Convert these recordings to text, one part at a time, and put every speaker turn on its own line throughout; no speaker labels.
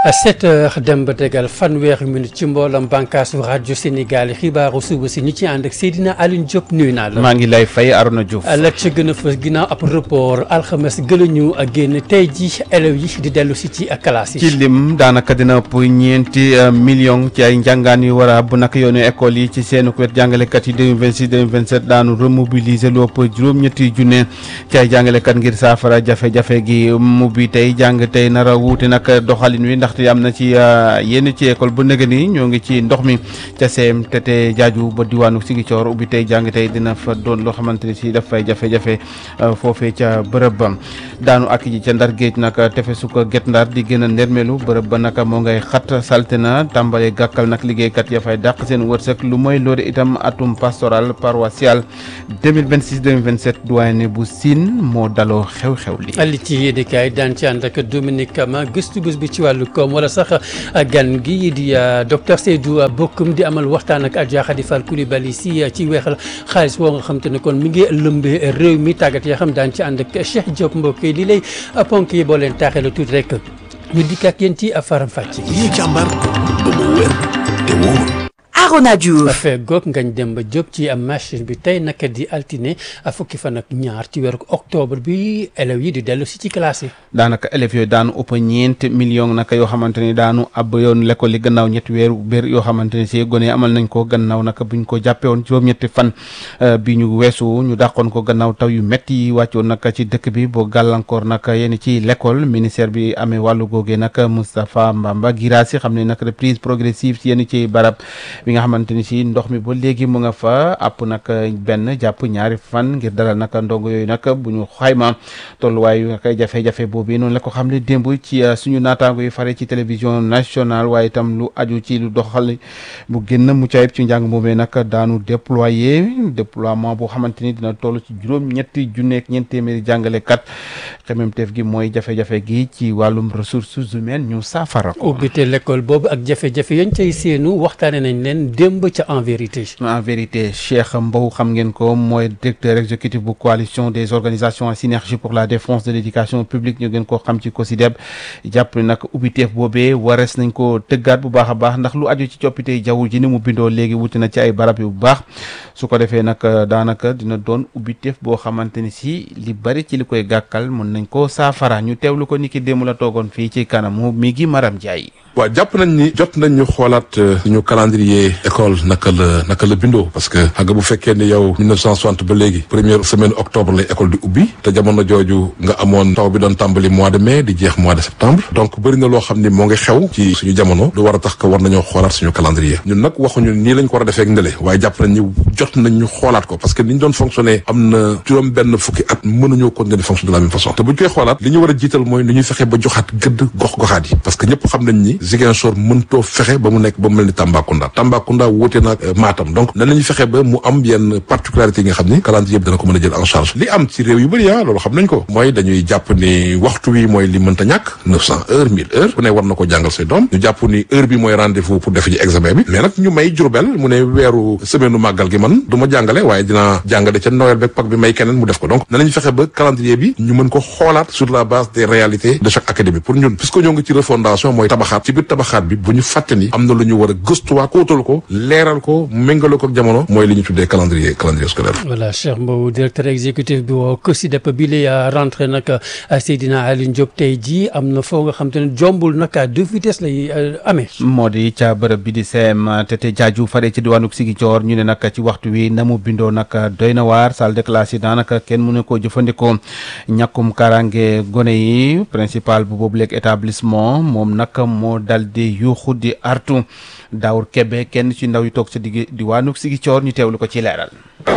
sept heures dem ba tegal fanweeri minute ci mboolam bànkaasu rajo Sénégal xibaaru suba si ñu ci ànd ak Seydina Alioune Diop nuyu naa la.
maa ngi lay fay Arona Diouf.
la ca gën a fës ginnaaw ab report alxames gëlañu génn tey ji élèves yi di dellu si ci classe yi.
ci lim daanaka dina ëpp ñeenti million ci ay njàngaan yu war a bu nag yoonu école yi ci seen wet jàngalekat yi 2026 2027 daanu remobiliser lu ëpp juróom-ñetti junne ci ay jàngalekat ngir saafara jafe-jafe gi mu bi tey jàng tey nar a wuute nag doxalin wi ndaxte am na ci yenn ci école bu nëgë ni ñoo ngi ci ndox mi ca CMTT jaaju ba diwaanu Ziguinchor ubbi tey jàng tey dina fa doon loo xamante ni si daf fay jafe-jafe foofee ca bërëb ba daanu ak ji ca ndar géej nag tefesu ko get ndar di gën a ndermelu bërëb ba nag moo ngay xat salte na tàmbale gàkkal nag liggéeykat ya fay dàq seen wërsëg lu mooy loolu itam atum pastoral paroissial 2026 2027 doyen bu Sine moo daloo xew-xew li
li ci yéenekaay daan ci ànd ak Dominique Kama gëstu bés bi ci wàllu koom wala sax gan gi di docteur Seydou Bokoum di amal waxtaan ak Adja Khady Fall Coulibaly si ci weexal xaalis boo nga xam te ne kon mi ngi lëmbee réew mi tàggat yoo xam daan ci ànd ak Cheikh Diop mbokk yi li lay ponk yi boo leen taaxee la tuuti rek ñu dikk ak yéen ci faram fàcc.
yi càmbar ba mu wér te wóor.
Arona Diouf
affaire goog ngañ dem ba jóg ci am machine bi tey naka di altine fukki fan ak ñaar ci weeru octobre bi élèves yi di dellu si ci classe yi.
daanaka élèves yooyu daanu ëpp ñeent million naka yoo xamante ni daanu ab yoon l'école yi gannaaw ñetti weeru bér yoo xamante ni si gone amal nañ ko gannaaw naka buñ ko jàppee woon juróom-ñetti fan bi ñu weesu ñu dàqoon ko gannaaw taw yu métti yi wàccoon naka ci dëkk bi boo gàllankoor naka yenn ci l'école ministère bi amee wàllu googee naka Moustapha Mbamba Girassi xam ne nag reprise progressive ci yenn ci barab bi nga xamante ni si ndox mi ba léegi mu nga fa àpp nag benn jàpp ñaari fan ngir dalal nag ndongo yooyu nag bu ñu xayma tolluwaayu nag jafe-jafe boobu noonu la ko xam ne démb ci suñu naataango yi fare ci télévision nationale waaye itam lu aju ci lu doxal bu génn mucc ayib ci njàng moomee nag daanu déployer déploiement boo xamante ni dina toll ci juróom ñetti junneeg ñeent téeméeri jàngalekat xememteef gi mooy jafe-jafe gi ci wàllum ressources humaines ñu saafara ko.
ubbite l'école boobu ak jafe-jafe yañ cay seenu waxtaane nañ leen démb ca en vérité.
en vérité Cheikh Mbow xam ngeen ko mooy directeur exécutif bu coalition des organisations en synergie pour la défense de l'éducation publique ñu gën koo xam ci COSYDEP jàpp ne nag ubbiteef boobee warees nañ ko tëggaat bu baax a baax ndax lu aju ci coppite jaww ji ni mu bindoo léegi wuti na ci ay barab yu baax su ko defee nag daanaka dina doon ubbiteef boo xamante ni si li bari ci li koy gàkkal mën nañ ko saafara ñu teewlu ko ni ki démb la toogoon fii ci kanamu mi gi Maram Ndiaye.
waaw jàpp nañ ni jot nañ ñu xoolaat suñu calendrier école naka la naka la bindoo parce que xam nga bu fekkee ni yow 1960 ba léegi première semaine octobre lay école di ubbi te jamono jooju nga amoon taw bi doon tàmbali mois de mai di jeex mois de septembre donc bëri na loo xam ni moo ngi xew ci suñu jamono lu war a tax que war nañoo xoolaat suñu calendrier ñun nag waxuñu nii lañ ko war a defee ak ndële waaye jàpp nañ ni jot nañ ñu xoolaat ko parce que ni ñu doon fonctionner am na juróom benn fukki at mënuñoo continuer di fonctionner de la même façon te buñ koy xoolaat li ñu war a jiital mooy ni ñuy fexe ba joxaat gëdd gox goxaat yi parce que ñëpp xam nañ ni Ziguinchor mëntoo fexe ba mu nekk ba mu mel ni Tambacounda Tambacounda wóote na Matam donc nan la ñuy fexe ba mu am yenn particularité yi nga xam ni calendrier bi dana ko mën a jël en charge li am ci réew yu bëri ah loolu xam nañ ko mooy dañuy jàpp ni waxtu wi mooy li mënta ñàkk neuf cent heures mille heures ku ne war na ko jàngal say doom ñu jàpp ni heure bi mooy rendez-vous pour def ji examen bi mais nag ñu may Jurbel mu ne weeru semaine u màggal gi man du ma jàngale waaye dinaa jàngale ca Noël beeg Pâques bi may keneen mu def ko donc nan la ñuy fexe ba calendrier bi ñu mën ko xoolaat sur la base des réalités de chaque académie pour ñun puisque ñoo ngi ci refondation mooy tabaxaat ci biir tabaxaat bi bu ñu fàtte ni am na lu ñu war a gëstuwaat kóotal ko leeral ko méngale ko ak jamono mooy li ñu tuddee calendrier calendrier scolaire.
voilà Cheikh Mbow directeur exécutif bi woo COSYDEP bi la rentré nag Seydina Alioune Diop tey jii am na foo nga xam te ne jombul nag à deux vitesses lay amee.
moo di ca bërëb bi di CMTT jaaju fare ci diwaanu Ziguinchor ñu ne nag ci waxtu wi na mu bindoo nag doy na waar salle de classe yi daanaka kenn mënu ko jëfandikoo ñàkkum karange gone yi principal bu boobu léegi établissement moom nag moo dal di yuuxu di artu Daawur Kebe kenn ci ndaw yi toog sa digg diwaanu Ziguinchor ñu teewlu ko ci leeral.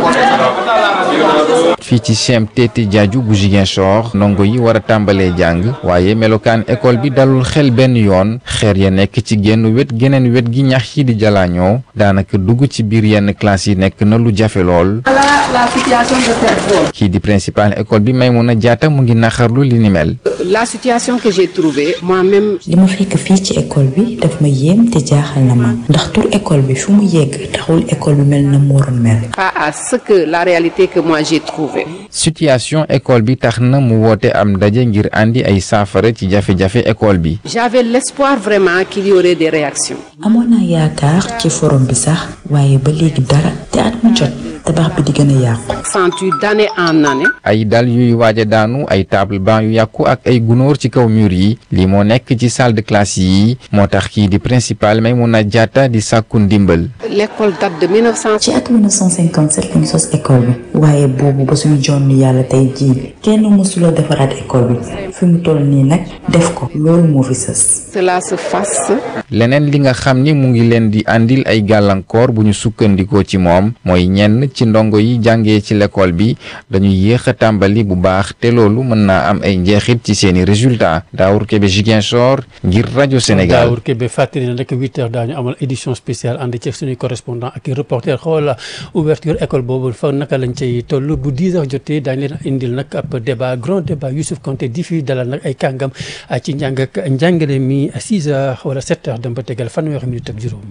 fii ci CMTT jaaju bu Ziguinchor ndongo yi war a tàmbalee jàng waaye melokaan école bi dalul xel benn yoon xeer ya nekk ci genn wet geneen wet gi ñax yi di jalaañoo daanaka dugg ci biir yenn classe yi nekk na lu jafe lool. kii di principal école bi Maimouna Diatta mu ngi naxarlu li ni mel.
la situation que j'ai trouvée moi-même.
li ma fekk fii ci école bi daf ma yéem te jaaxal na ma ndax tur école bi fu mu yegg taxul école bi mel na mu waroon mel.
pas à à ce que la réalité que moi j'ai trouvée.
situation école bi tax na mu woote am ndaje ngir andi ay saafara ci jafe-jafe école bi.
J'avais l'espoir vraiment qu'il y aurait des réactions.
amoon naa yaakaar ci forum bi sax waaye ba léegi dara te at mu jot tabax bi di gën a yàqu.
Senti d'année en année.
ay dal yuy waaj a daanu ay table banc yu yàqu ak ay gunóor ci kaw mur yi lii moo nekk ci salle de classe yi moo tax kii di principal Maimouna Diatta di sàkku ndimbal.
L'école date de 1900.
ci at 1957 lañu sos école bi waaye boobu ba suñu jonn yàlla tey jii kenn mësula defaraat école bi fi mu toll nii nag def ko loolu moo fi sës.
Cela se fasse.
leneen li nga xam ni mu ngi leen di andil ay gàllankoor bu ñu sukkandikoo ci moom mooy ñenn ci ndongo yi jàngee ci l'école bi dañuy yéex a tàmbali bu baax te loolu mën naa am ay njeexit ci seeni résultats Daawur Kebe Ziguinchor ngir rajo Sénégal.
Daawur Kebe fàttali na rek huit heures daañu amal édition spéciale ànd ci suñuy correspondant ak i reporter xool ouverture école boobu fa naka lañ cay toll bu dix heures jotee daañu leen indil nag ab débat grand débat Youssouf Konté di fi dalal nag ay kàngam ci njàng ak njàngale mi six heures wala sept heures dem ba tegal fanweeri minute ak juróom.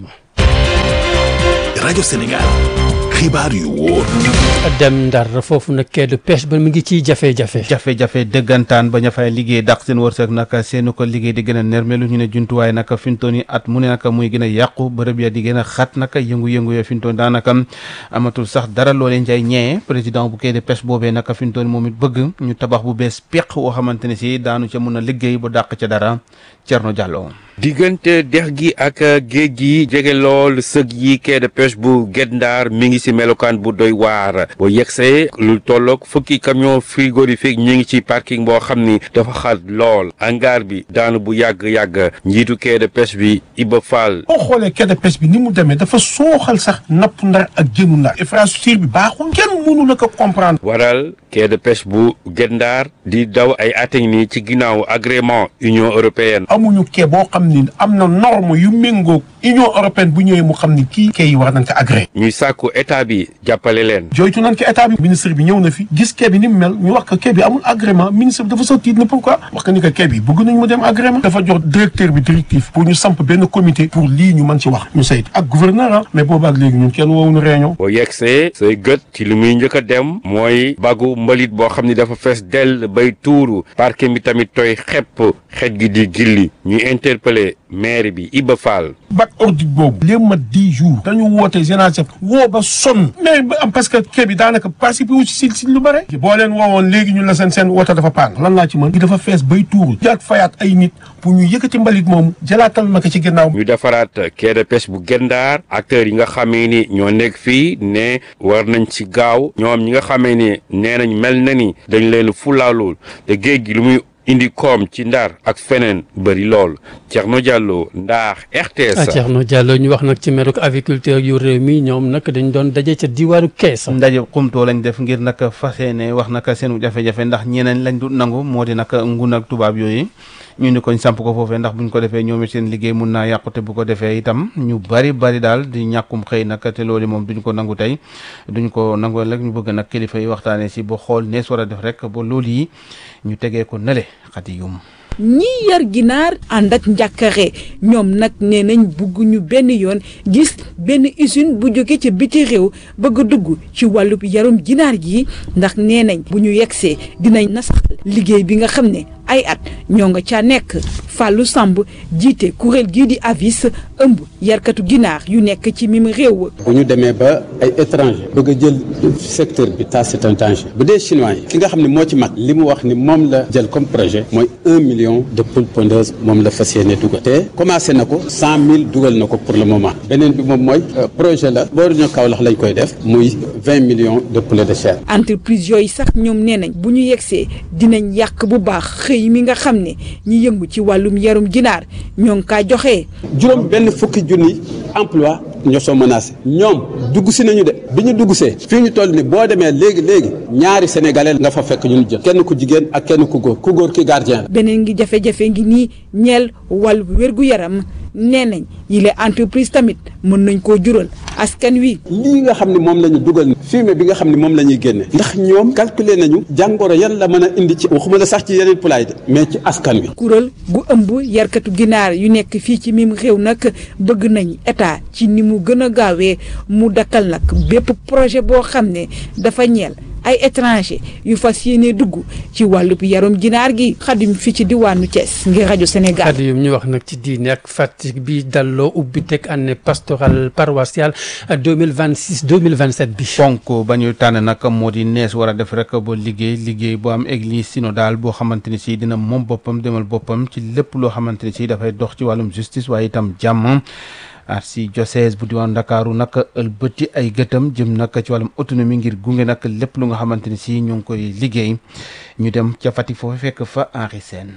rajo Sénégal xibaar yu wóor.
dem ndar foofu nag quai de pêche ba mu ngi ci jafe-jafe.
jafe-jafe dëggantaan ba ña fay liggéey dàq seen wërsëg naka seenu ko liggéey di gën a nermelu ñu ne jumtuwaay naka fintoon yi at mu ne naka muy gën a yàqu bërëb ya di gën a xat naka yëngu-yëngu ya fintoon daanaka amatul sax dara loolee njay ñee président bu quai de pêche boobee naka fintoon moom it bëgg ñu tabax bu bees peq woo xamante ne si daanu ca mun a liggéey bu dàq ca dara Thierno Diallo.
diggante dex gi ak géej gi jege lool sëg yi quai de pêche bu Guet Ndar mi ngi ci melokaan bu doy waar boo yegsee lu tolloog fukki camion frigorifique ñu ngi ci parking boo xam ni dafa xat lool hangar bi daanu bu yàgg-yàgg njiitu quai de pêche bi Iba Fall
boo xoolee quai de pêche bi ni mu demee dafa sooxal sax napp ndar ak jënu ndar infrastructure bi baaxul kenn mënu la ko comprendre
waral quai de pêche bu Guet Ndar di daw ay ateñ ni ci ginnaaw agrément Union européenne
amuñu quai boo xam ni am na norme yu méngoog Union européenne bu ñëwee mu xam ni kii quai yi war nañ ko agréé
ñuy sàkku état bi jàppale leen
joytu nañ ko état bi ministre bi ñëw na fi gis quai bi ni mu mel ñu wax ko quai bi amul agrément ministre bi dafa sa tiit na pourquoi wax ko ni ko quai bi bëgg nañ mu dem agrément dafa jox directeur bi directif pour ñu samp benn comité pour lii ñu mën ci wax ñu saytu ak gouverneur ah mais boobu ak léegi ñun kenn woowuñu réunion
boo yegsee say gët ci li muy njëkk a dem mooy bagu mbalit boo xam ni dafa fees dell bay tuuru parking bi tamit tooy xepp xet gi di gilli ñuy interpellé maire bi Iba Fall
bac ordinaire boobu léegi mat dix jours dañu woote génération woo ba sonn mais am parce que quai bi daanaka participé wu si si lu bare boo leen woowoon léegi ñu la seen seen woote dafa paan lan laa ci mën gi dafa fees bay tuuru jaat fayaat ay nit pour ñu yëkkati mbalit moomu jëlaatal na ko ci ginnaaw
ñu defaraat quai de pêche bu Guet Ndar acteurs yi nga xamee ni ñoo nekk fii ne war nañ ci gaaw ñoom ñi nga xamee ni nee nañ mel na ni dañ leen fulaalul te géej gi lu muy indi koom ci ndar ak feneen bëri lool Thierno Diallo Ndar RTS.
Thierno Diallo ñu wax nag ci meruk aviculteur yu réew mi ñoom nag dañ doon daje ca diwaanu kees.
ndaje xumtoo lañ def ngir nag fas yéene wax nag seenu jafe-jafe ndax ñeneen lañ du nangu moo di nag ngun ak tubaab yooyu ñu ni koñ samp ko foofee ndax buñ ko defee ñoom it seen liggéey mun naa yàqu te bu ko defee itam ñu bari bari daal di ñàkkum xëy nag te loolu moom duñ ko nangu tey duñ ko nangu rek ñu bëgg nag kilifa yi waxtaanee si ba xool nees war a def rek ba loolu yi ñu tegee ko nale xati yum
ñii yar ginaar ànd ak njàkkare ñoom nag nee nañ bugg ñu benn yoon gis benn usine bu jóge ca biti réew bëgg a dugg ci wàllub yarum ginaar gi ndax nee nañ bu ñu yegsee dinañ nasax liggéey bi nga xam ne ay at ñoo nga ca nekk Fallou Samb jiite kuréel gii di avis ëmb yarkatu ginaar yu nekk ci mim réew.
bu ñu demee ba ay étranger bëgg a jël secteur bi ça c'est un danger bu dee chinois yi ki nga xam ne moo ci mag li mu wax ni moom la jël comme projet mooy un million de poules pondeuses moom la fas yéene dugal te commencé na ko cent mille dugal na ko pour le moment beneen bi moom mooy projet la boo ñoo Kaolack lañ koy def muy vingt millions de poulets de chair.
entreprise yooyu sax ñoom nee nañ bu ñu yegsee dinañ yàq bu baax xëy mi nga xam ne ñi yëngu ci wàllum yarum ginaar ñoo ngi kaa joxe.
juróom benn fukki junni emploi ñoo soo menacé ñoom dugg si nañu de bi ñu dugg see fii ñu toll ni boo demee léegi léegi ñaari sénégalais nga fa fekk ñu jël kenn ku jigéen ak kenn ku góor ku góor ki gardien la.
beneen ngi jafe-jafe ngi nii ñeel wàllu wér-gu-yaram nee nañ yile entreprise tamit mën nañ koo jural askan wi.
lii nga xam ne moom la ñu dugal fumier bi nga xam ne moom la ñuy génne ndax ñoom calculer nañu jàngoro yan la mën a indi ci waxuma la sax ci yeneen poulailler de mais ci askan wi.
kuréel gu ëmb yarkatu ginaar yu nekk fii ci mim réew nag bëgg nañ état ci ni mu gën a gaawee mu dakkal nag bépp projet boo xam ne dafa ñeel ay étranger yu fas yéene dugg ci wàllub yarum ginaar gi xadim fii ci diwaanu Thiès ngir rajo Sénégal.
kàddu yi ñu wax nag ci diine ak Fatick bi dalloo ubbi teg année pastorale paroissiale 2026 2027 bi.
ponk ba ñu tànn nag moo di nees war a def rek ba liggéey liggéey bu am église synodale boo xamante ni si dina moom boppam demal boppam ci lépp loo xamante ni si dafay dox ci wàllum justice waaye itam jàmm. archidiocèse bu diwaan Ndakaaru nag ëlbëti ay gëtam jëm nag ci wàllum autonomie ngir gunge nag lépp lu nga xamante ni si ñu ngi koy liggéey ñu dem ca Fatick foofu fekk fa Henri Sène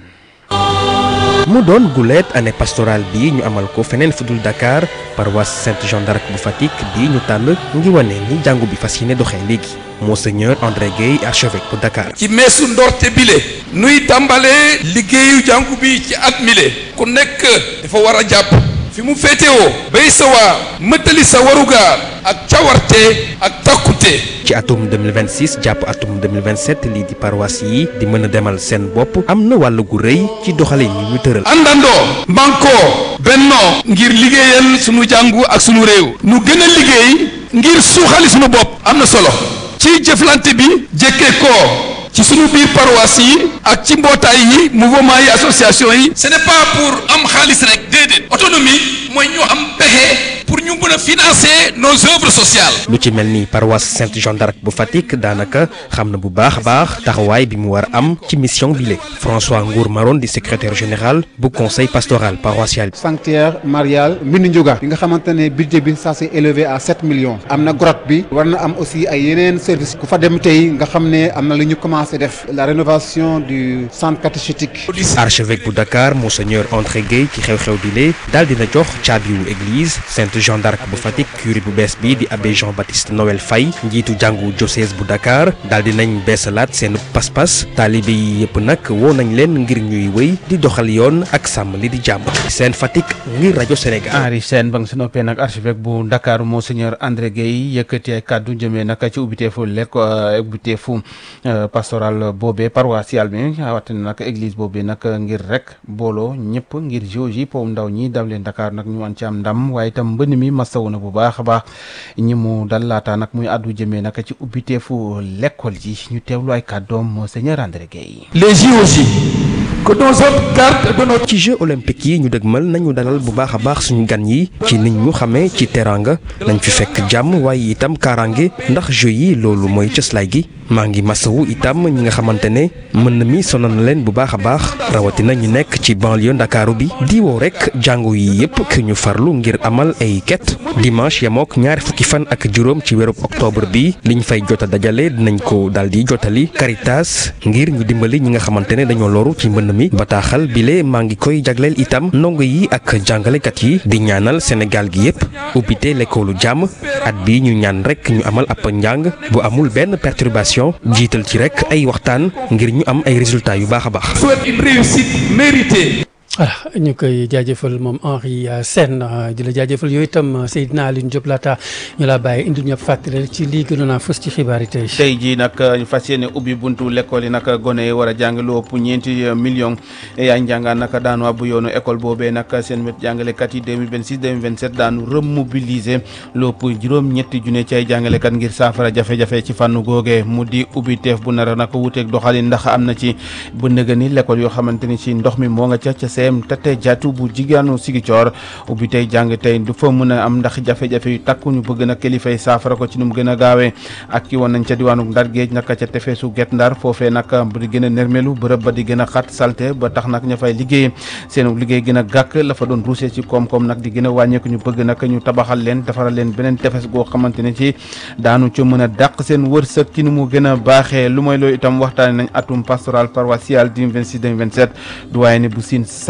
mu doon guleet année pastorale bi ñu amal ko feneen fudul Dakar paroisse Sainte Jeanne d'Arc bu Fatick bi ñu tànn ngi wane ni jàngu bi fas yéene doxee léegi Monseigneur André Guèye archevêque bu Dakar.
ci meesu ndorte bile nuy tàmbalee liggéeyu jàngu bi ci at mile ku nekk dafa war a jàpp fi mu féetewoo bay sa waar mëttali sa warugaar ak cawarte ak takkute
ci atum 2026 jàpp atum 2027 lii di paroisse yi di mën a demal seen bopp am na wàll gu rëy ci doxalin yi ñu tëral.
àndandoo mbankoo bennoo ngir liggéeyal sunu jàngu ak sunu réew nu gën a liggéey ngir suuxali sunu bopp am na solo ci jëflante bi jëkkee ko ci sunu biir paroisse yi ak ci mbootaay yi mouvement yi association yi ce n'est pas pour am xaalis rek déedéet autonomie mooy ñu am pexe pour ñu mën a financer nos œuvres sociales
lu ci mel ni paroisse Sainte Jeanne d'Arc bu Fatick daanaka xam na bu baax a baax taxawaay bi mu war a am ci mission bile François Ngour Maron di secrétaire général bu conseil pastoral paroissial.
sanctuaire marial Mbindi Ndiouga bi nga xamante ne budget bi ça s'est élevé à 7 millions am na grotte bi war na am aussi ay yeneen service ku fa dem tey nga xam ne am na lu ñu commencé def la rénovation du centre catéchétique.
archevêque bu Dakar monseigneur André Guèye ci xew-xew bile daal dina jox caabiwu église Sainte Jeanne d'Arc bu Fatick curé bu bees bi di abbé Jean-Baptiste Noël Faye njiitu jàngu diocèse bu Dakar daal di nañ beesalaat seen pas-pas taalibe yi yëpp nag woo nañ leen ngir ñuy wéy di doxal yoon ak sàmm li di jàmm seen Fatick ngir rajo Sénégal.
Henri Sène ba nga si noppee nag archevêque bu Dakar monseigneur André Guèye yëkkati ay kàddu jëmee nag ci ubbiteefu lekk ubbiteefu pastoral boobee paroissial bi rawatina nag église boobee nag ngir rek booloo ñëpp ngir JOJ po ndaw ñi daw leen Dakar nag ñu wan ci am ndam waaye itam mbënn mi masawu na bu baax a baax ñi mu dal laata nag muy àddu jëmee nag ci ubbiteefu l'école ji ñu teewlu ay kàddoom monseigneur André Guèye.
les JOJ que nos autres gardes de nos.
ci Jeux olympiques yi ñu dëgmal nañu dalal bu baax a baax suñu gan yi ci nit ñu xamee ci teranga nañ fi fekk jàmm waaye itam kaaraange ndax Jeux yi loolu mooy cëslaay gi maa ngi masawu itam ñi nga xamante ne mën na mi sonal na leen bu baax a baax rawatina ñu nekk ci banlieue ndakaaru bi di woo rek jàngu yi yëpp ki ñu farlu ngir amal ay ket dimanche yamook ñaari fukki fan ak juróom ci weerub octobre bi liñ fay jota dajale dinañ ko daal di jotali Caritas ngir ñu dimbali ñi nga xamante ne dañoo loru ci mbënn mi bataaxal bile maa ngi koy jagleel itam ndongo yi ak jàngalekat yi di ñaanal Sénégal gi yëpp ubbite lekkoolu jàmm at bi ñu ñaan rek ñu amal ab njàng bu amul benn perturbation jiital ci rek ay waxtaan ngir ñu am ay résultats yu baax a baax.
souhaite une réussite méritée.
voilà ñu koy jaajëfal moom Henri Sène di la jaajëfal yooyu itam Seydina Aline Diop laata ñu laa bàyyi indi ñëpp fàttali ci lii gënoon a fës ci xibaar yi tey.
tey jii nag ñu fas yéene ubbi buntu l'école yi nag gone yi war a jàng lu ëpp ñeenti millions yaa njàngaan nag daanu bu yoonu école boobee nag seen wet jàngalekat yi 2026 2027 daanu remobiliser lu ëpp juróom-ñetti junne ci ay jàngalekat ngir saafara jafe-jafe ci fànn googee mu di ubbi teef bu nar a nag wuuteeg doxalin ndax am na ci bu nëgë ni l'école yoo xamante ni ci ndox mi moo nga ca ca CM Tete Diatou bu jigéenu Sigicoor ubbi tey jàng tey du fa mën a am ndax jafe-jafe yu takku ñu bëgg na kilifay saafara ko ci nu mu gën a gaawee ak ki woon nañ ca diwaanu Ndar géej naka ca tefeesu Guet Ndar foofee nag bu di gën a nermelu bërëb ba di gën a xat salte ba tax nag ña fay liggéey seen liggéey gën a gàkk la fa doon ruusee ci koom-koom nag di gën a wàññeeku ñu bëgg nag ñu tabaxal leen defaral leen beneen tefes goo xamante ne ci daanu ca mën a dàq seen wërsëg ci nu mu gën a baaxee lu mooy loolu itam waxtaane nañ atum pastoral paroissial 2026 2027 du waaye ne bu siin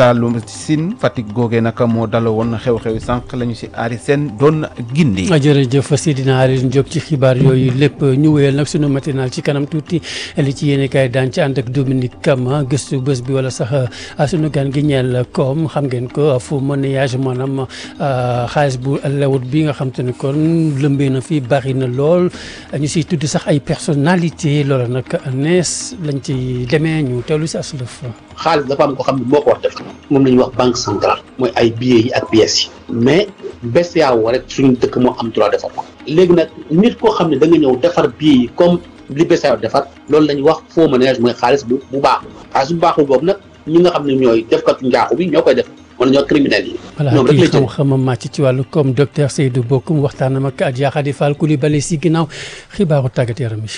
Saloum Sine Fatick googee nag moo daloo woon xew-xew sànq la ñu si aari seen doon gindi.
jërëjëf Seydina Aliou Diop ci xibaar yooyu lépp ñu wéyal nag sunu matinal ci kanam tuuti li ci yéene kaay daan ci ànd ak Dominique Kama gëstu bés bi wala sax sunu gan gi ñeel koom xam ngeen ko fu monnayage maanaam xaalis bu lewut bi nga xam te ne kon lëmbee na fi bari na lool ñu siy tudd sax ay personnalité loola nag nees lañ ci demee ñu teewlu si aslëf
xaalis dafa am ko xam ne moo ko war def moom la ñuy wax banque centrale mooy ay billets yi ak pièces yi mais BCEAO rek suñu dëkk moo am droit defar ko léegi nag nit koo xam ne da nga ñëw defar billets yi comme li BCEAO defar loolu la ñuy wax faux monnayage mooy xaalis bu bu baaxul xaalis bu baaxul boobu nag ñi nga xam ne ñooy defkatu njaaxu bi ñoo koy def wala ñoo criminels yi.
voilà
ñoom rek
kii
la jël
xam-xamam màcc ci wàllu comme docteur Seydou Bokoum waxtaanam ak Adja Khady Fall Coulibaly si ginnaaw xibaaru tàggat yaram yi.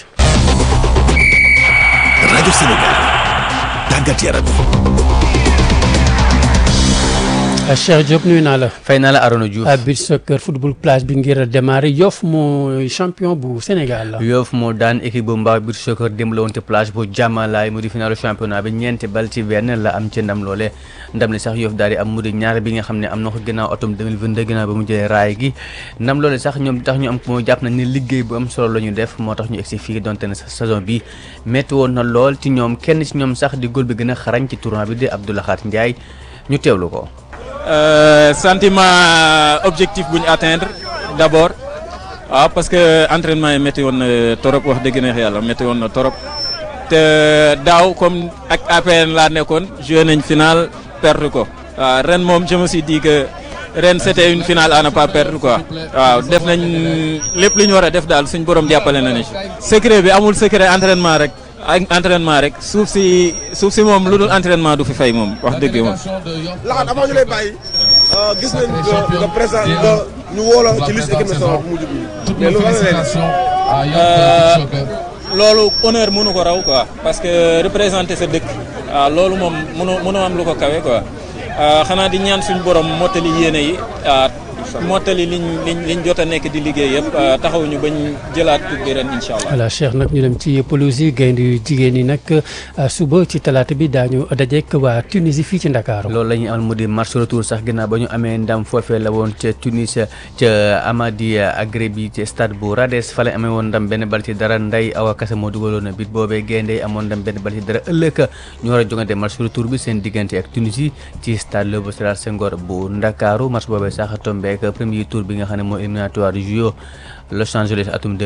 rajo Sénégal tàggat yaram
Cheikh Diop nuyu naa la.
fay naa la Arona Diouf.
beach soccer football plage bi ngir démarrer Yoff mooy champion bu Sénégal la.
Yoff moo daan équipe bu mbaaw beach soccer démb la woon te plage bu jàmmalaay mu di finalu championnat bi ñeenti bal ci benn la am ci ndam loole ndam li sax Yoff daal di am mu di ñaar bi nga xam ne am na ko ginnaaw atum 2022 ginnaaw ba mu jëlee raay gi ndam loole sax ñoom tax ñu am ko jàpp nañ ne liggéey bu am solo la ñu def moo tax ñu egsi fii donte ne saison bi métti woon na lool ci ñoom kenn ci ñoom sax di góol bi gën a xarañ ci tournoi bi di Abdoulahat Ndiaye ñu teewlu ko.
Euh, sentiment objectif bu ñu atteindre d'abord waaw parce que entraînement yi métti woon na torop wax dëgg neex yàlla métti woon na torop te daaw comme ak APN laa nekkoon joué nañ final perdre ko waaw ren moom je me suis dit que ren c'était une finale à ne pas perdre quoi waaw def nañ lépp li ñu war a def daal suñ borom jàppale na ni secret bi amul secret entraînement rek ak entraînement rek suuf si suuf si moom lu dul entraînement du fi fay moom wax dëgg moom.
laxat avant ñu lay bàyyi gis nañ nga nga présent nga ñu woo la ci liste équipe nationale bu mujj bi mais lu
loolu honneur mënu ko raw quoi parce que représenter sa dëkk waaw loolu moom mënu mënu am lu ko kawe quoi xanaa di ñaan suñu borom mottali yéene yi mottali liñ liñ liñ jot a nekk di liggéey yëpp taxawuñu bañ jëlaat coupe bi ren incha allah.
voilà Cheikh nag ñu dem ci pelouse yi gaynde yu jigéen ñi nag suba ci talaata bi daañu dajeek waa Tunisie fii ci Ndakaaru.
loolu la ñuy amal mu di match retour sax ginnaaw ba ñu amee ndam foofee la woon ca Tunis ca Amadi Agrebi ci stade bu Rades fa la amee woon ndam benn bal ci dara Ndeye Awa Kase moo dugaloon bit boobee gaynde yi amoon ndam benn bal ci dara ëllëg ñu war a jongante match retour bi seen diggante ak Tunisie ci stade Léopold Sédar Senghor bu Ndakaaru match boobee sax tombeek premier tour bi nga xam ne mooy éliminatoire du JO Los Angeles atum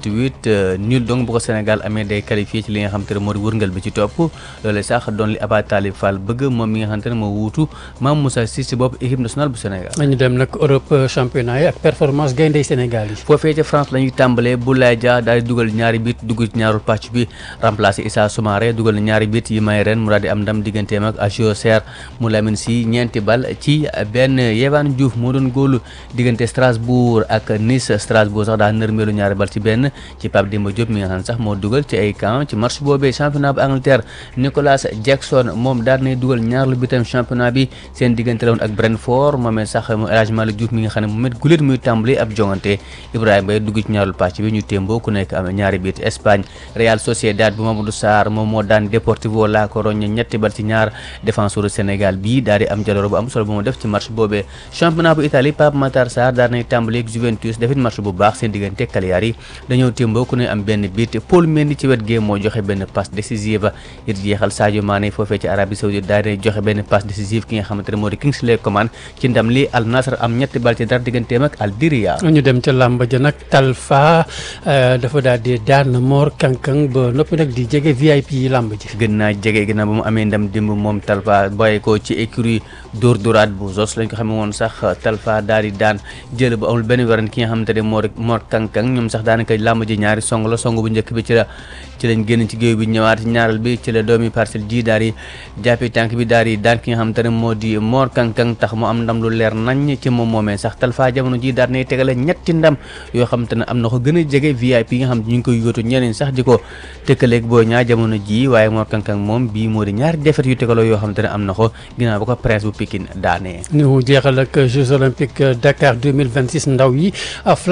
2028 nul donc bu ko Sénégal amee day qualifié ci li nga xam te ne moo di wërngal bi ci topp loolu sax doon li Aba Talib Fall bëgg moom mi nga xam te ne moo wuutu Mame Moussa Cissé bopp équipe nationale bu Sénégal.
nañu dem nag Europe championnat yi ak performance gayndey Sénégal yi.
foofee ca France la ñuy tàmbalee Boulaye Dia daal di dugal ñaari bit dugg ci ñaarul pàcc bi remplacé Issa Soumaré dugal na ñaari bit yi may ren mu daal di am ndam digganteem ak Agio Serre mu Lamine si ñeenti bal ci benn Yehvan Diouf moo doon góolu diggante Strasbourg ak Nice Strasbourg sax daa nërmeelu ñaari bal ci benn ci Pape Demba Diop mi nga xam ne sax moo dugal ci ay camp ci match boobee championnat bu Angleterre Nicolas Jackson moom daal nay dugal ñaar lu bitam championnat bi seen diggante la woon ak Brentford moomee sax mu El Hadj Malick Diouf mi nga xam ne mu met guléet muy tàmbali ab jongante Ibrahima Mbaye dugg ci ñaarul pàcc bi ñu témboo ku nekk am ñaari bit Espagne Real Sociedad bu Mamadou Sarr moom moo daan Deportivo La Coruña ñetti bal ci ñaar défenseur Sénégal bii daal di am jaloor bu am solo bu mu def ci match boobee championnat bu Italie Pape Matar Sarr daal nay tàmbali ak Juventus defit match bu baax seen diggante Cagliari dañoo témboo ku ne am benn bit Paul Mendy ci wet gee moo joxe benn passe décisive it jeexal Sadio Mané foofee ci Arabie Saoudite daal di joxe benn passe décisive ki nga xamante ne moo di Kingsley Coman ci ndam li Al Nassr am ñetti bal ci dara digganteem ak Al Diria
ñu dem ca làmb ja nag Talfa dafa daal di daan Mor Kankang ba noppi nag di jege VIP yi làmb ji.
gën naa jege ginnaaw ba mu amee ndam démb moom Talfa bàyyi ko ci écurie Dóor Dóoraat bu Zos lañ ko xamee woon sax Talfa daal di daan jël bu amul benn werante ki nga xamante ne moo Mor Kankang ñoom sax daanaka làmb ji ñaari song la song bu njëkk bi ci la ci lañ génn ci géew bi ñëwaat ñaareel bi ci la doomi parcelle ji daal di jàppee tànk bi daal di daan ki nga xamante ne moo di Mor Kankang tax mu am ndam lu leer nañ ci moom moomee sax Talfa jamono ji daal nay tegale ñetti ndam yoo xamante ne am na ko gën a jege VIP yi nga xam ne ñu ngi koy yóotu ñeneen sax di ko tëkkaleeg boo ñaa jamono ji waaye Mor Kankang moom bii moo di ñaari defet yu tegaloo yoo xamante ne am na ko ginnaaw ba ko presse bu Pikine daanee
ñu jeexal ak Jeux olympiques Dakar 2026 ndaw yi flamme bi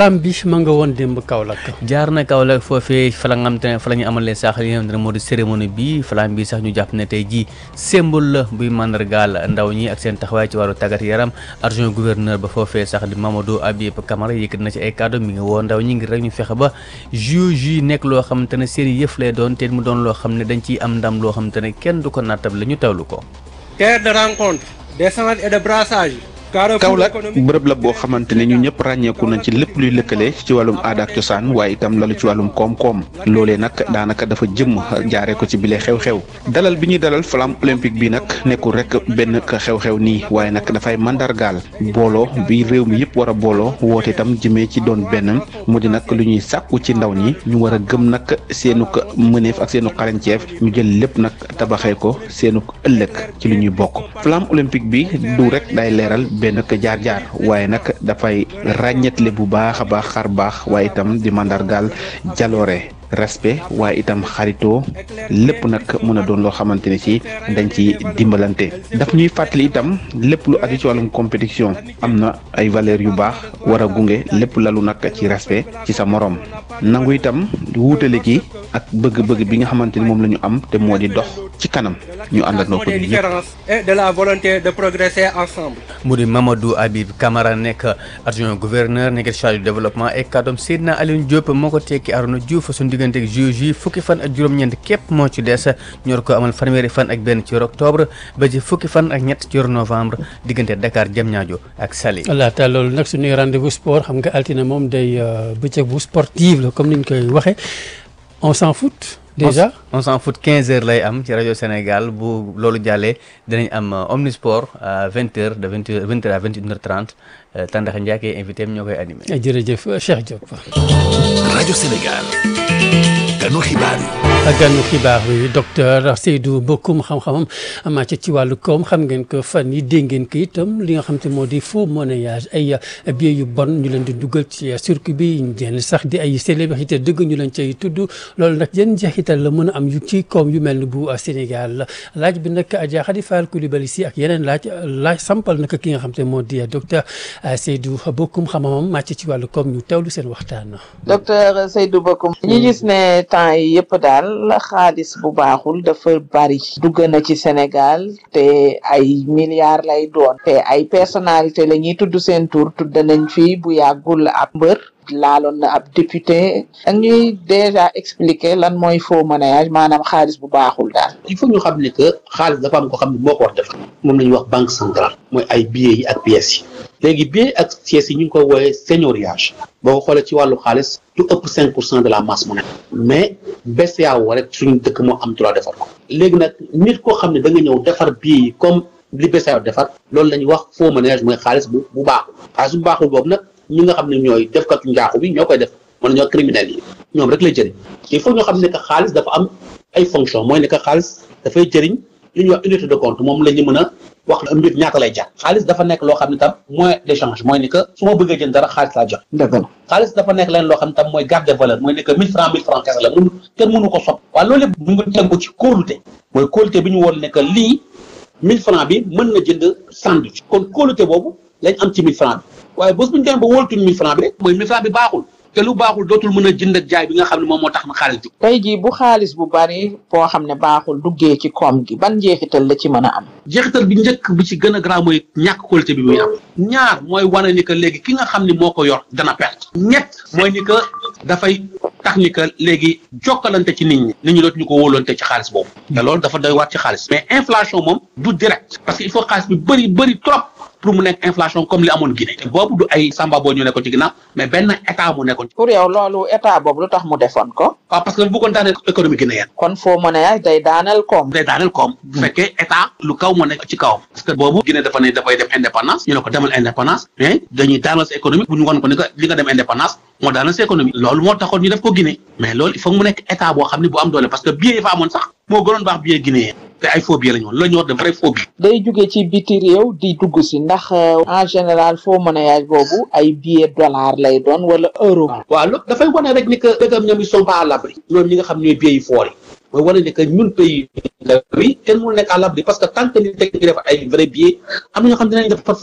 ma nga woon démb Kaolack.
jaar na Kaolack foofee fa la nga xam te ne fa la ñu amalee sax li nga xam ne moo di cérémonie bi flamme bi sax ñu jàpp ne tey jii symbole la buy mandargaal ndaw ñi ak seen taxawaay ci wàllu tàggat yaram adjoint gouverneur ba foofee sax di Mamadou Habib Camara yëkkat na ci ay kàddu mi ngi woo ndaw ñi ngir rek ñu fexe ba JOJ nekk loo xamante ne seen yëf lay doon te mu doon loo xam ne dañ ciy am ndam loo xamante ne kenn du ko nattable ñu tawlu ko.
terre de rencontre d'échange et de brassage.
Kaolack bërëb la boo xamante ne ñu ñëpp ràññeeku nañ ci lépp luy lëkkale ci wàllum aada ak cosaan waaye itam lalu ci wàllum koom-koom loolee nag daanaka dafa jëmm jaaree ko ci bile xew-xew dalal bi ñuy dalal flamme olympique bi nag nekkul rek benn xew-xew nii waaye nag dafay mandargaal booloo bi réew mi yëpp war a booloo woote itam jëmee ci doon benn mu di nag lu ñuy sàkku ci ndaw ñi ñu war a gëm nag seenuk mëneef ak seenu xarañceef ñu jël lépp nag tabaxee ko seenuk ëllëg ci lu ñuy bokk flamme olympique bi du rek day leeral benn jaar-jaar waaye nag dafay ràññetle bu baax a baax xar baax waaye itam di mandargaal jaloore respect waaye itam xaritoo lépp nag mën a doon loo xamante ne ci dañ ci dimbalante daf ñuy fàttali itam lépp lu aju ci wàllum compétition am na ay valeurs yu baax war a gunge lépp lalu nag ci respect ci sa morom nangu itam wuutale gi ak bëgg-bëgg bi nga xamante ni moom la ñu am te moo di dox ci kanam ñu àndandoo ko
des différences et de la volonté de progresser ensemble.
mu di Mamadou Habib Camara nekk adjoint gouverneur nekk chargé du développement et kàddoom Seydina Alioune Diop moo ko tekki Arona Diouf suñu diggante ak JOJ fukki fan ak juróom-ñeent képp moo ci des ñor ko amal fanweeri fan ak benn ci weeru octobre ba ci fukki fan ak ñett ci weeru novembre diggante Dakar Diamniadio ak Saly.
laata loolu nag suñuy rendez-vous sport xam nga altine moom day bëccëg bu sportive la comme ni ñu koy waxee on s'en fout. déjà
on s'en fout 15 heures lay am ci rajo Sénégal bu loolu jàllee dinañ am omnisport à 20 heures de 20 heures 20 heures à 21 heures 30 Tandaxa Ndiaye invité am ñoo koy animé.
jërëjëf Cheikh Diop.
rajo Sénégal. ganu xibaar yi.
ganu xibaar yi docteur Seydou Bokoum xam-xamam màcc ci wàllu koom xam ngeen ko fan yi dégg ngeen ko itam li nga xam te moo di faux monnayage ay billets yu bon ñu leen di dugal ci circuit bi yenn sax di ay célébrité dëgg ñu leen cay tudd loolu nag yenn njeexital la mën a am yu ci koom yu mel ni bu Sénégal laaj bi nag Adja Khady Fall Coulibaly si ak yeneen laaj laaj sampal nag ki nga xam te moo di docteur Seydou Bokoum xam-xamam màcc ci wàllu koom ñu teewlu seen waxtaan.
docteur Seydou Bokoum ñu gis ne temps yi yëpp daal xaalis bu baaxul dafa bari dugg na ci Sénégal te ay milliards lay doon te ay personnalité la ñuy tudd seen tur tudd nañ fi bu yàggul ab mbër laaloon na ab député ak ñuy déjà expliquer lan mooy faux monnayage maanaam xaalis bu baaxul daal
il faut ñu xam ne que xaalis dafa am ko xam ne moo ko war def moom la ñuy wax banque centrale mooy ay billets yi ak pièces yi léegi billets ak pièces yi ñu ngi ko wooyee seigneuriage boo ko xoolee ci wàllu xaalis du ëpp cinq pour cent de la masse monétaire mais BCEAO rek suñu dëkk moo am droit defar ko léegi nag nit koo xam ne da nga ñëw defar billets yi comme li BCEAO defar loolu la ñuy wax faux monnayage mooy xaalis bu bu baaxul xaalis bu baaxul boobu nag ñi nga xam ne ñooy defkatu njaaxu bi ñoo koy def mën ñoo criminels yi ñoom rek lay jëriñ il faut ñoo xam ne que xaalis dafa am ay fonction mooy ne que xaalis dafay jëriñ li ñuy wax unité de compte moom la ñu mën a wax mbir ñaata lay jar xaalis dafa nekk loo xam ne tam moyen d'échange mooy ni que su ma bëggee jënd dara xaalis laa jox xaalis dafa nekk leen loo xam ne tam mooy garde de valeur mooy ne que mille francs mille francs kese la mun kenn mënu ko sopp waaye loolu lépp mu ngi tegu ci kóolute mooy kóolute bi ñu woon ne que lii mille francs bi mën na jënd sandwich kon kóolute boobu lañ am ci mille francs bi waaye bés bu ñu demee ba wóoltuñ mille francs bi rek mooy mille francs bi baaxul te lu baaxul dootul mën a jënd ak jaay bi nga xam ne moom moo tax na xaalis jóg
tey jii bu xaalis bu bari boo xam ne baaxul duggee ci koom gi ban njeexital la ci mën a am
jeexital bi njëkk bi ci gën a garaaw mooy ñàkk qualité bi muy am ñaar mooy wane ni que léegi ki nga xam ne moo ko yor dana perte ñett mooy ni que dafay tax ni que léegi jokkalante ci nit ñi nit ñi dootuñu ko wóolante ci xaalis boobu te loolu dafa doy waat ci xaalis mais inflation moom du direct parce que il faut xaalis bi bëri bëri trop pour mu nekk inflation comme li amoon Guinée te boobu du ay samba boo ñu nekkoon ci ginnaaw mais benn état mu nekkoon
pour yow loolu état boobu lu tax mu defoon ko
waaw parce que bu ko daaneel économie guinéenne
kon faux monnayage day daaneel koom
day daaneel koom bu fekkee état lu kaw moo nekk ci kawam parce que boobu Guinée dafa ne dafay dem indépendance ñu ne ko demal indépendance mais dañuy daanal sa économie bu ñu woon ko ni que li nga dem indépendance moo daanal sa économie loolu moo taxoon ñu def ko Guinée mais loolu il faut mu nekk état boo xam ne bu am doole parce que billet yi fa amoon sax moo gënoon baax billet guinéen te ay faux billets la ñu woon la ñu wax de vrai faux billets
day jóge ci biti réew di dugg si ndax en général faux monnayage boobu ay billet dollar lay doon wala euro
waaw loolu dafay wane rek ni que dëggam ñoom ils sont pas à l'abri ñoom ñi nga xam ñooy billets yi foor yi mooy wane ni que ñun pays la bi kenn mënu nekk à l'abri parce que tant que nit teg ngi def ay vrai billets am na ñoo xam dinañ def par faux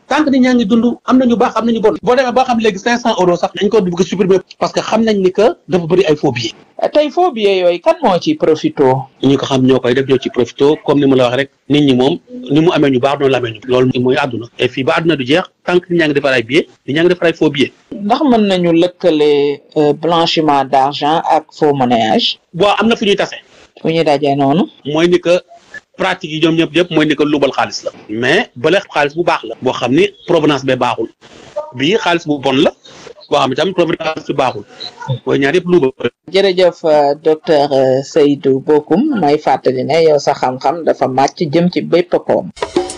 tant que nit ñaa ngi dund am nañu baax am nañu bon boo demee boo xam léegi cinq cent euros sax dañ ko bëgg a supprimer parce que xam nañ ni que dafa bëri ay faux billets
tey faux billets yooyu kan moo ci profito
ñi ko xam ñoo koy def ñoo ci profito comme ni ma la wax rek nit ñi moom ni mu amee ñu baax noonu la amee ñu loolu mooy àdduna et fii ba àdduna du jeex tant que nit ñaa ngi defar ay billets nit ñaa ngi defar ay faux billets
ndax mën nañu lëkkale blanchiment d'argent ak faux monnayage
bon am na fu ñuy tase
fu ñuy dajee noonu
mooy ni que pratique yi ñoom ñëpp yëpp mooy ni que lubal xaalis la mais bële xaalis bu baax la boo xam ni provenance bee baaxul bii xaalis bu bon la boo xam ne tamit provenance bi baaxul mooy ñaar yëpp lubal
jërëjëf docteur Seydou Bokoum may fàttali ne yow sa xam-xam dafa màcc jëm ci bépp koom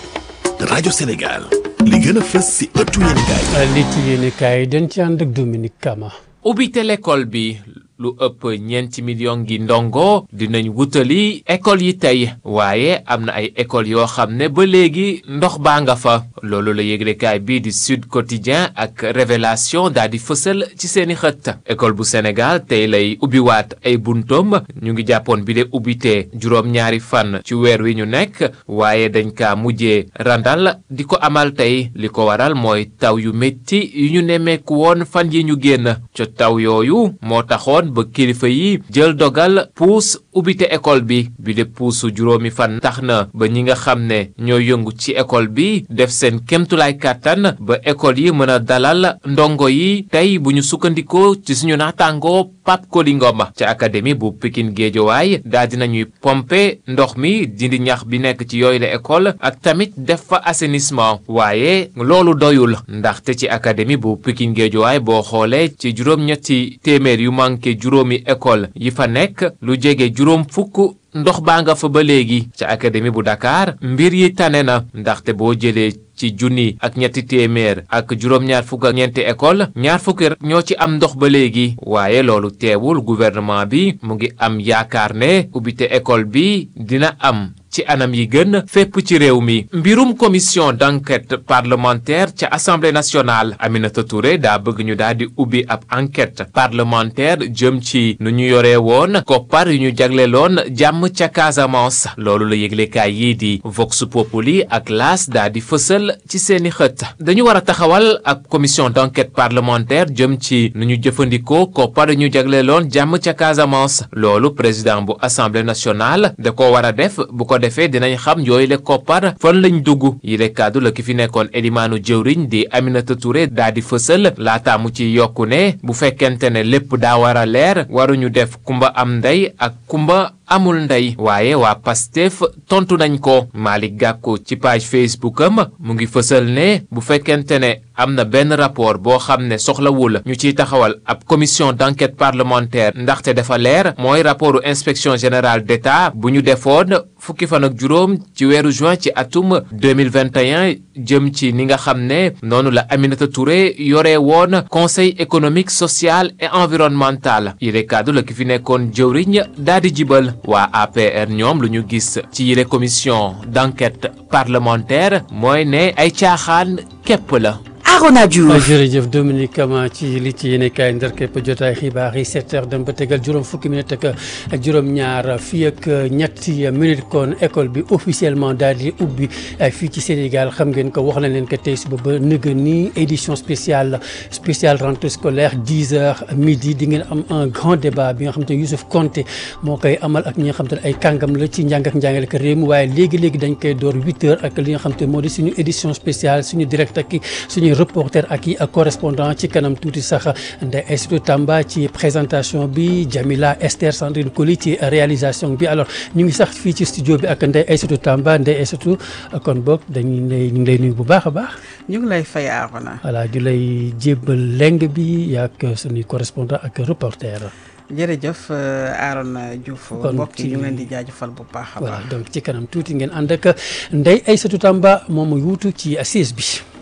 rajo Sénégal li gën a fës si ëttu yéenekaay
li ci yéenekaay dañ ci ànd ak Dominique Kama
ubbite l'école bi lu ëpp ñeenti million gi ndongo dinañ wutali école yi tey waaye am na ay école yoo xam ne ba léegi ndox baa nga fa loolu la yëglekaay bii di Sud Quotidien ak Révélation daal di fësal ci seeni xët école bu Sénégal tey lay ubbiwaat ay buntoom ñu ngi jàppoon bi de ubbite juróom-ñaari fan ci weer wi ñu nekk waaye dañ kaa mujjee randal di ko amal tey li ko waral mooy taw yu métti yu ñu nemmeeku woon fan yi ñu génn ca taw yooyu moo taxoon ba kilifa yi jël dogal puus ubbite école bi bi de puusu juróomi fan tax na ba ñi nga xam ne ñoo yëngu ci école bi def seen kémtulaay kàttan ba école yi mën a dalal ndongo yi tey bu ñu sukkandikoo ci suñu naataangoo Pape Koli Ngom ca académie bu Pikine Géejowaay daal dinañuy pomper ndox mi dindi ñax bi nekk ci yooyu la école ak tamit def fa assainissement waaye loolu doyul ndaxte ci académie bu Pikine Géejowaay boo xoolee ci juróom-ñetti téeméer yu manqué juróomi école yi fa nekk lu jege juróom fukk ndox baa nga fa ba léegi ca académie bu Dakar mbir yi tane na ndaxte boo jëlee ci junni ak ñetti téeméer ak juróom-ñaar fukk ak ñeenti école ñaar fukki ñoo ci am ndox ba léegi waaye loolu teewul gouvernement bi mu ngi am yaakaar ne ubbite école bi dina am ci anam yi gën fépp ci réew mi mbirum commission d'enquête parlementaire ca assemblée nationale Aminata Touré daa bëgg ñu daal di ubbi ab enquête parlementaire jëm ci nu ñu yoree woon koppar yu ñu jagleloon jàmm ca Casamance loolu la yëglekaay yii di Vox Populi ak L'As daa di fësal ci seeni xët dañu war a taxawal ab commission d'enquête parlementaire jëm ci nu ñu jëfandikoo koppar yu ñu jagleloon jàmm ca Casamance loolu président bu assemblée nationale da ko war a def bu ko defee dinañ xam yooyu le koppar fan lañ dugg yi le kàddu la ki fi nekkoon elimaanu jëwriñ di Aminata Touré daa di fësal laata mu ci yokku ne bu fekkente ne lépp daa war a leer waruñu def kumba am ndey ak kumba amul ndey waaye waa Pastef tontu nañ ko Malick Gakou ci page Facebook am mu ngi fësal ne bu fekkente ne am na benn rapport boo xam ne soxlawul ñu ciy taxawal ab commission d'enquête parlementaire ndaxte dafa leer mooy rapportu inspection générale d'État bu ñu defoon fukki fan ak juróom ci weeru juin ci atum 2021 jëm ci ni nga xam ne noonu la Aminata Touré yore woon conseil économique social et environnemental yile kaddu la ki fi nekkoon jëwriñ daal di jibal waa APR ñoom lu ñu gis ci yile commission d'enquête parlementaire mooy ne ay caaxaan képp la
Arona Diouf jërëjëf Dominique Kama ci li ci yéene kaay ndar képp jotaay xibaar yi 7 heures dem ba tegal juróom fukki minute ak juróom-ñaar fii ak ñetti minute kon école bi officiellement daal di ubbi fii ci Sénégal xam ngeen ko wax na leen ko tey suba ba nëgë ni édition spéciale spéciale rentrée scolaire 10 heures midi di ngeen am un grand débat bi nga xam te Youssouf Konté moo koy amal ak ñi nga xam te ne ay kàngam la ci njàng ak njàngale ak réew mi waaye léegi-léegi dañ koy door 8 heures ak li nga xam te moo di suñu édition spéciale suñu direct ak suñu reporter ak i correspondant ci kanam tuuti sax Ndeye Aïssatou Tamba ci présentation bi Jamila Esther Sandrine Koli ci réalisation bi alors ñu ngi sax fii ci studio bi ak Ndeye Aïssatou Tamba Ndeye Aïssatou kon boog dañuy lay ñu ngi lay nuyu bu baax a baax.
ñu ngi lay fay Arona.
voilà di lay jébbal leng bi ak suñuy correspondant ak reporter.
jërëjëf Arona Diouf mbokk yi ñu ngi leen di jaajëfal bu baax a baax.
voilà donc ci kanam tuuti ngeen ànd ak Ndeye Aïssatou Tamba moom mu wuutu ci assise bi.